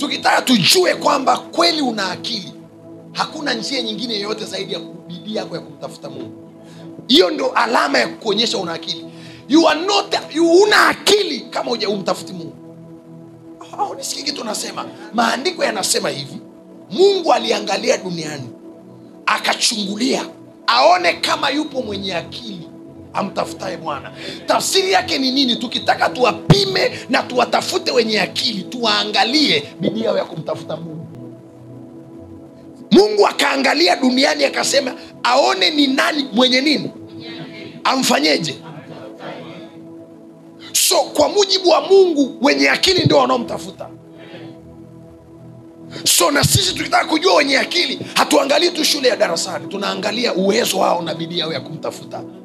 tukitaka tujue kwamba kweli una akili hakuna njia nyingine yoyote zaidi ya bidii yako ya kumtafuta mungu hiyo ndo alama ya kuonyesha una akili you are not, you una akili kama uja umtafuti mungu oh, nisikie kitu nasema maandiko yanasema hivi mungu aliangalia duniani akachungulia aone kama yupo mwenye akili amtafutaye bwana tafsiri yake ni nini tukitaka tuwapime na tuwatafute wenye akili tuwaangalie bidii yao ya kumtafuta mungu mungu akaangalia duniani akasema aone ni nani mwenye nini amfanyeje so kwa mujibu wa mungu wenye akili ndio wanaomtafuta so na sisi tukitaka kujua wenye akili hatuangalii tu shule ya darasani tunaangalia uwezo wao na bidii yao ya kumtafuta